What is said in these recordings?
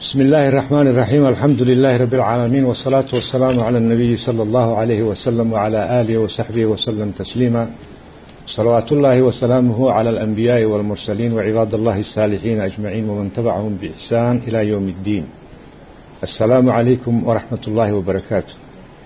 بسم الله الرحمن الرحيم الحمد لله رب العالمين والصلاة والسلام على النبي صلى الله عليه وسلم وعلى آله وصحبه وسلم تسليما صلوات الله وسلامه على الأنبياء والمرسلين وعباد الله الصالحين أجمعين ومن تبعهم بإحسان إلى يوم الدين السلام عليكم ورحمة الله وبركاته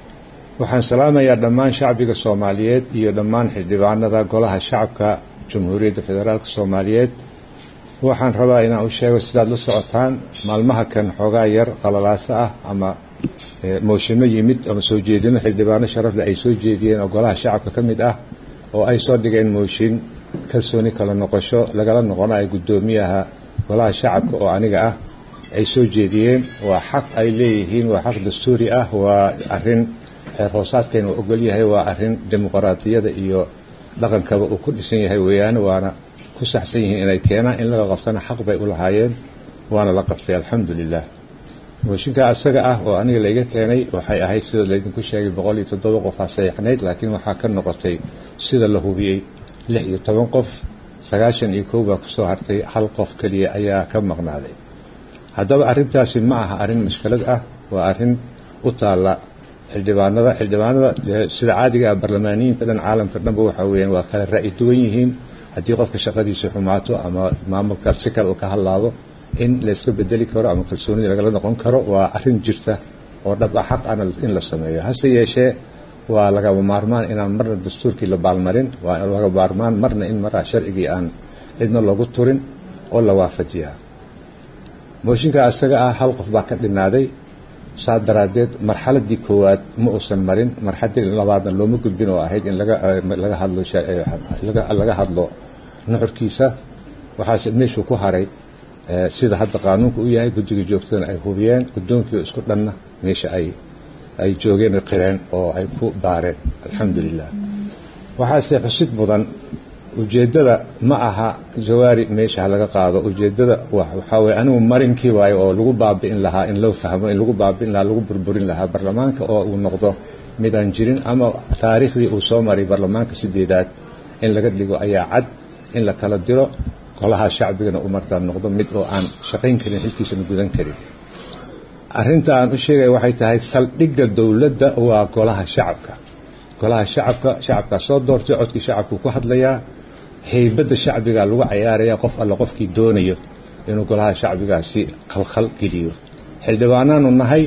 waxaan salaamayaa dhammaan shacbiga soomaaliyeed iyo dhammaan xildhibaanada golaha shacabka jamhuuriyadda federaalk soomaaliyeed waxaan rabaa inaan u sheego sidaad la socotaan maalmaha kan xoogaa yar qalalaaso ah ama mooshinno yimid ama soo jeedino xildhibaano sharafle ay soo jeediyeen oo golaha shacabka ka mid ah oo ay soo dhigeen mooshin kalsooni kala noqosho lagala noqonayo guddoomiyaha golaha shacabka oo aniga ah ay soo jeediyeen waa xaq ay leeyihiin waa xaq dastuuri ah waa arin xeer hoosaadkeena uu ogol yahay waa arin dimuqraadiyada iyo dhaqankaba uu ku dhisan yahay weeyaane waana ku saxsan yihiin inay keenaan in laga qabtana xaq bay u lahaayeen waana la qabtay alxamdu lilah mooshinkaa asaga ah oo aniga layga keenay waxay ahayd sida laydinku sheegay boqol iyo toddoba qof aa saxiixnayd laakiin waxaa ka noqotay sida la hubiyey lix iyo toban qof sagaashan iyo kow baa kusoo hartay hal qof keliya ayaa ka maqnaaday haddaba arrintaasi ma aha arrin mashkilad ah waa arrin u taalla xildhibaanada xildhibaanada sida caadiga ah barlamaaniyiinta dhan caalamka dhanba waxa weeyaan waa kala ra'yi duwan yihiin haddii qofka shaqadiisa xumaato ama maamulka si kale uu ka hadlaado in layska bedeli karo ama kalsoonida lagala noqon karo waa arrin jirta oo dhab a xaq ana in la sameeyo hase yeeshee waa lagaba maarmaan inaan marna dastuurkii la baalmarin waa laga maarmaan marna in maraa sharcigii aan cidna loogu turin oo la waafajiyaa mooshinka asaga ah hal qof baa ka dhinaaday saa daraaddeed marxaladii koowaad ma uusan marin marxaladii labaadna looma gudbin oo ahayd in laga hadlo laga hadlo nuxurkiisa waxaase meeshuu ku haray sida hadda qaanuunka u yahay guddiga joogtadana ay hubiyeen guddoonkii isku dhanna meesha ay ay joogeen qireen oo ay ku baareen alxamdu lilah waxaase xusid mudan ujeeddada ma aha jawaari meesha ha laga qaado ujeeddada waxaa weye anigu marinkii waayo oo lagu baabi'in lahaa in loo fahmo in lagu baabi'in lahaa lagu burburin lahaa barlamaanka oo uu noqdo mid aan jirin ama taariikhdii uu soo maray barlamaanka sideedaad in laga dhigo ayaa cad in la kala diro golaha shacbigana uu markaa noqdo mid oo aan shaqayn karin xilkiisana gudan karin arrinta aan u sheegaya waxay tahay saldhigga dowladda waa golaha shacabka golaha shacabka shacabkaa soo doortay codkii shacabkuu ku hadlayaa haybadda shacbiga lagu cayaaraya qof alle qofkii doonayo inuu golaha shacbigaasi khalkhal geliyo xildhibaanaanu nahay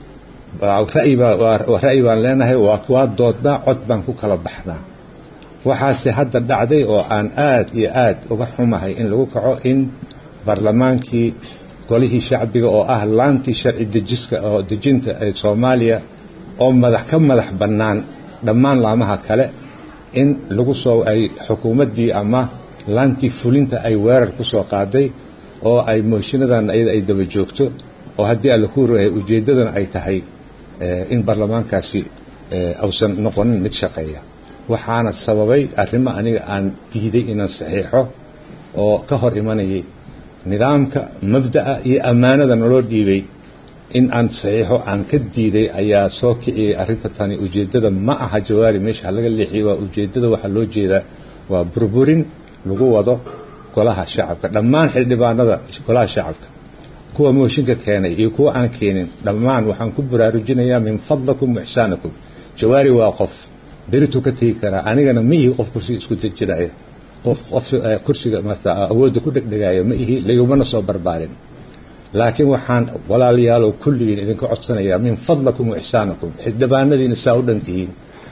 ra'yi baan leenahay waa doodnaa cod baan ku kala baxnaa waxaase hadda dhacday oo aan aad iyo aad uga xumahay in lagu kaco in barlamaankii golihii shacbiga oo ah laantii sharci dejiska oo dejinta ee soomaaliya oo madax ka madax bannaan dhammaan laamaha kale in lagu soo ay xukuumaddii ama laantii fulinta ay weerar ku soo qaaday oo ay mooshiinadan iyada ay daba joogto oo haddii alla ku rahay ujeeddadana ay tahay in baarlamaankaasi ausan noqonin mid shaqeeya waxaana sababay arrimo aniga aan diiday inaan saxiixo oo ka hor imanayay nidaamka mabda'a iyo ammaanada naloo dhiibay in aan saxiixo aan ka diiday ayaa soo kiciyey arrinta tani ujeeddada ma aha jawaari meesha laga leexiyey waa ujeeddada waxaa loo jeedaa waa burburin lagu wado golaha shacabka dhammaan xildhibaanada golaha shacabka kuwa mooshinka keenay iyo kuwa aan keenin dhammaan waxaan ku baraarujinayaa min fadlakum waxsaanakum jawaari waa qof berituu ka tegi karaa anigana ma ihi qof kursiga isku dejinaya qof qof kursiga marta awoodda ku dhegdhegaayo ma ihi laygumana soo barbaarin laakiin waxaan walaalayaalow kulligiin idinka codsanayaa min fadlakum wa ixsaanakum xildhibaanadiina saa u dhantihiin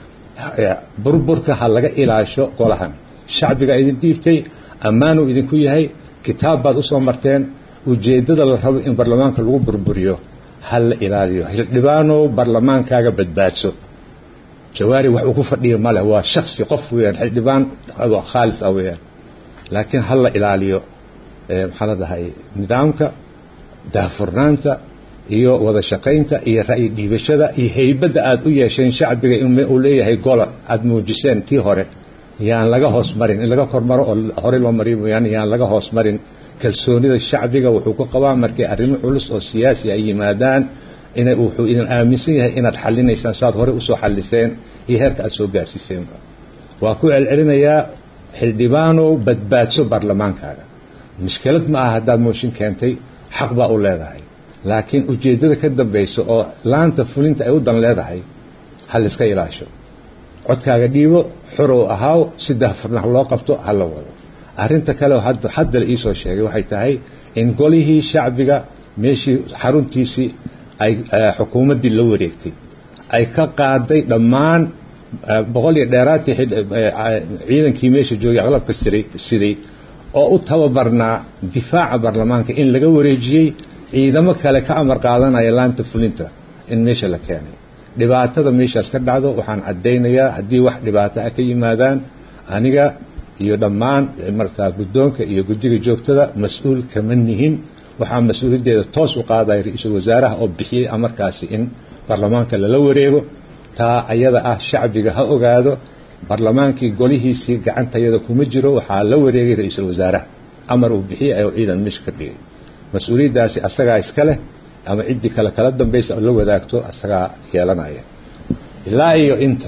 burburka ha laga ilaasho golahan shacbiga idin dhiibtay ammaanuu idinku yahay kitaab baad usoo marteen ujeeddada la rabo in barlamaanka lagu burburiyo ha la ilaaliyo xildhibaanow barlamaankaaga badbaadso jawaari wax uu ku fadhiya maleh waa shaksi qof weeyaan xildhibaan khaalis ah weeyaan laakiin ha la ilaaliyo maxaa la dhahay nidaamka daahfurnaanta iyo wada shaqaynta iyo ra'yi dhiibashada iyo haybadda aad u yeesheen shacbiga inuu leeyahay gola aad muujiseen tii hore yaan laga hoos marin in laga kormaro oo horey loo mariyo mooyaane yaan laga hoos marin kalsoonida shacbiga wuxuu ku qabaa markay arrimo culus oo siyaasi ay yimaadaan inay wuxuu idin aaminsan yahay inaad xallinaysaan saaad horey usoo xalliseen iyo heerka aad soo gaarsiiseenba waa ku celcelinayaa xildhibaanow badbaadso baarlamaankaaga mushkilad ma aha haddaad mooshin keentay xaq baa u leedahay laakiin ujeeddada ka dambaysa oo laanta fulinta ay u dan leedahay ha layska ilaasho codkaaga dhiibo xorow ahaaw si daahfurnaha loo qabto ha la wado arrinta kale oo hadda la iisoo sheegay waxay tahay in golihii shacbiga meeshii xaruntiisii ay xukuumaddii la wareegtay ay ka qaaday dhammaan boqol iyo dheeraadkii ciidankii meesha joogay aqlabka siday oo u tababarnaa difaaca baarlamaanka in laga wareejiyey ciidamo kale ka amar qaadanaya laanta fulinta in meesha la keenay dhibaatada meeshaas ka dhacdo waxaan caddaynayaa haddii wax dhibaato ah ka yimaadaan aniga iyo dhammaan markaa guddoonka iyo guddiga joogtada mas-uul kama nihin waxaa mas-uuliyaddeeda toos u qaadaya ra-iisul wasaaraha oo bixiyey amarkaasi in baarlamaanka lala wareego taa ayada ah shacbiga ha ogaado baarlamaankii golihiisii gacantayada kuma jiro waxaa la wareegay ra-iisul wasaaraha amar uu bixiyey ayuu ciidan meesha ka dhigay mas-uuliyaddaasi asagaa iska leh ama ciddii kale kala dambaysa la wadaagto asagaa yeelanaya ilaa iyo inta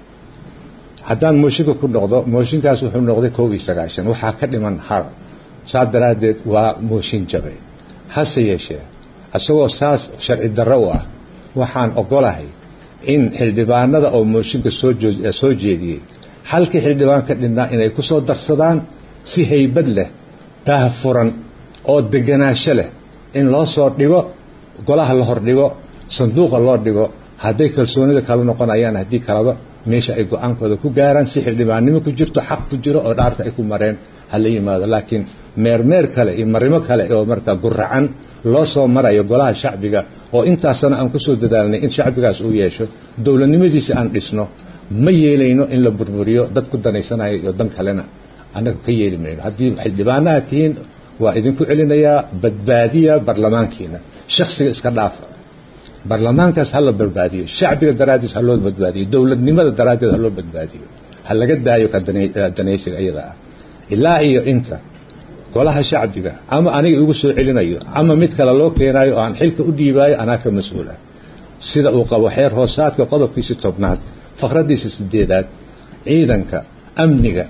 haddaan mooshinka ku noqdo mooshinkaas wuxuu noqday koob iyo sagaashan waxaa ka dhiman har saa daraaddeed waa mooshin jabay hase yeeshee isagoo saas sharci darro u ah waxaan ogolahay in xildhibaanada oo mooshinka soosoo jeediyey halkii xildhibaan ka dhinnaa inay ku soo darsadaan si haybad leh daah furan oo deganaansho leh in loo soo dhigo golaha la hordhigo sanduuqa loo dhigo hadday kalsoonida kala noqonayaan haddii kalaba meesha ay go-aankooda ku gaaraan si xildhibaannimo ku jirto xaq ku jiro oo dhaarta ay ku mareen ha la yimaado laakiin meermeer kale iyo marimo kale oo markaa guracan loo soo marayo golaha shacbiga oo intaasana aan kusoo dadaalnay in shacbigaas uu yeesho dowladnimadiisi aan dhisno ma yeelayno in la burburiyo dad ku danaysanayo iyo dan kalena annaga ka yeeli mayno haddii xildhibaanaha tihiin waa idinku celinayaa badbaadiya barlamaankiina shaksiga iska dhaafa barlamaankaas ha la badbaadiyo shacbiga daraaddiis ha loo badbaadiyo dowladnimada daraaddeed ha loo badbaadiyo ha laga daayo ka danaysiga iyada ah ilaa iyo inta golaha shacbiga ama aniga igu soo celinayo ama mid kale loo keenayo oo aan xilka u dhiibaayo anaa ka mas-uula sida uu qabo xeer hoosaadka qodobkiisi tobnaad faqraddiisa sideedaad ciidanka amniga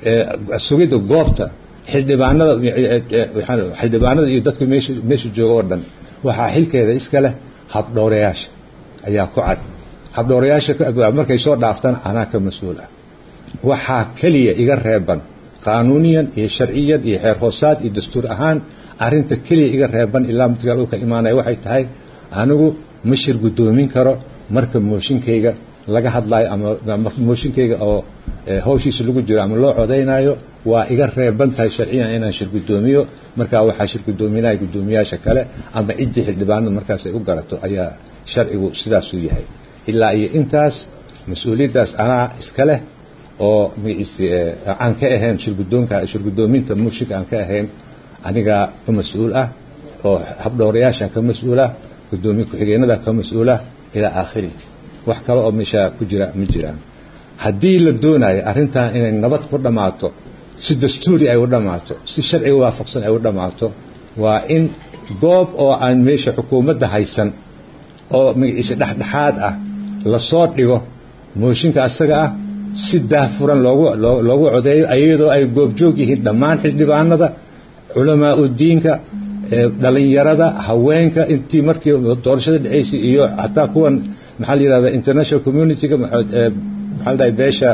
sugidda goobta xildhibaanada xildhibaanada iyo dadka meesha meesha jooga oo dhan waxaa xilkeeda iska leh habdhowrayaasha ayaa ku cad habdhowrayaasha markay soo dhaaftaan anaa ka mas-uul ah waxaa keliya iga reeban qaanuuniyan iyo sharciyan iyo xeer hoosaad iyo dastuur ahaan arinta keliya iga reeban ilaa midkaal uu ka imaanaya waxay tahay anigu ma shir guddoomin karo marka mooshinkayga laga hadlaayo ama mooshinkayga oo hawshiisa lagu jiro ama loo codaynayo waa iga reeban tahay sharciyan inaan shir guddoomiyo markaa waxaa shir guddoominaya guddoomiyaasha kale ama ciddii xildhibaanada markaas ay u garato ayaa sharcigu sidaasuu yahay ilaa iyo intaas mas-uuliyaddaas anaa iska leh oo magaciisi aan ka ahayn shirgudoonka shirgudoominta murshinka aan ka ahayn anigaa ka mas-uul ah oo habdhowrayaashan ka mas-uulah guddoomiye ku-xigeenada ka mas-uulah ilaa aakhiri wax kale oo meesha ku jira ma jiraan haddii la doonayo arrintan inay nabad ku dhammaato si dastuuri ay u dhammaato si sharciga waafaqsan ay u dhammaato waa in goob oo aan meesha xukuumadda haysan oo magaciise dhexdhexaad ah lasoo dhigo mooshinka asaga ah si daahfuran loogu loogu codeeyo iyadoo ay goobjoog yihiin dhammaan xildhibaanada culamaa udiinka dhalinyarada haweenka intii markii doorashada dhexaysay iyo hataa kuwan maxaa la yihahda international community-ga maxaa la dhahay beesha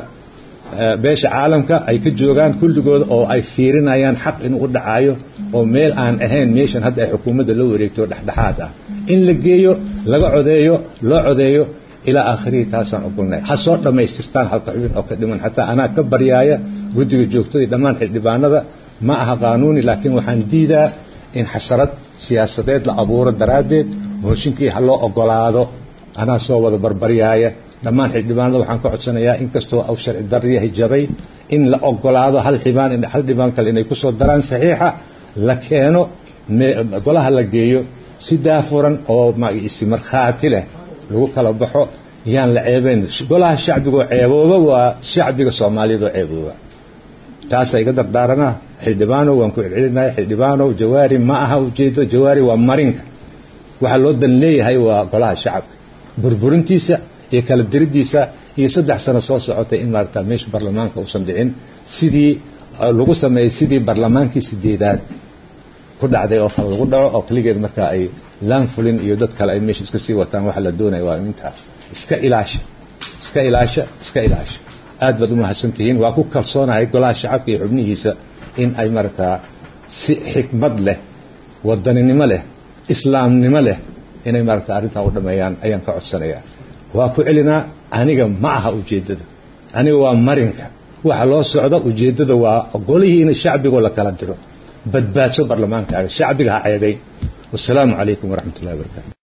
beesha caalamka ay ka joogaan kulligooda oo ay fiirinayaan xaq inuu u dhacayo oo meel aan ahayn meeshan hadda ay xukuumadda la wareegto dhexdhexaad ah in la geeyo laga codeeyo loo codeeyo ilaa aakhirihii taasaan ogolnay ha soo dhammaystirtaan halka xubin oo ka dhiman xataa anaa ka baryaaya guddiga joogtadii dhammaan xildhibaanada ma aha qaanuuni laakiin waxaan diidaa in xasarad siyaasadeed la abuuro daraaddeed mooshinkii ha loo ogolaado anaa soo wada barbaryaaya dhammaan xildhibaanada waxaan ka codsanayaa inkastoo aw sharci daryahay jabay in la ogolaado hal xibaan hal dhibaan kale inay ku soo daraan saxiixa la keeno golaha la geeyo si daafuran oo magciisi markhaati leh lagu kala baxo yaan la ceebayn golaha shacbigoo ceebooba waa shacbiga soomaaliyeed oo ceebooba taasaa iga dardaaranah xildhibaanow waan ku celcelinahay xildhibaanow jawaari ma aha ujeedo jawaari waa marinka waxaa loo dan leeyahay waa golaha shacabka burburintiisa iyo kala diridiisa iyo saddex sano soo socotay in maarata meesha baarlamaanka uusan dhicin sidii lagu sameeyey sidii baarlamaankii sideedaad ku dhacday oo kale lagu dhaco oo keligeed markaa ay laanfulin iyo dad kale ay meesha iska sii wataan waxa la doonaya waa intaa iska ilaasha iska ilaasha iska ilaasha aad baad u mahadsantihiin waa ku kalsoonahay golaha shacabka iyo xubnihiisa in ay marataa si xikmad leh wadaninimo leh islaamnimo leh inay maarata arrintaa u dhameeyaan ayaan ka codsanayaa waa ku celinaa aniga ma aha ujeeddada aniga waa marinka waxa loo socda ujeeddada waa golihii in shacbigoo la kala diro badbaadso barlamaankaaga shacbiga ha ceebayn wasalaamu calaykum waraxmat ullahi wabarakatu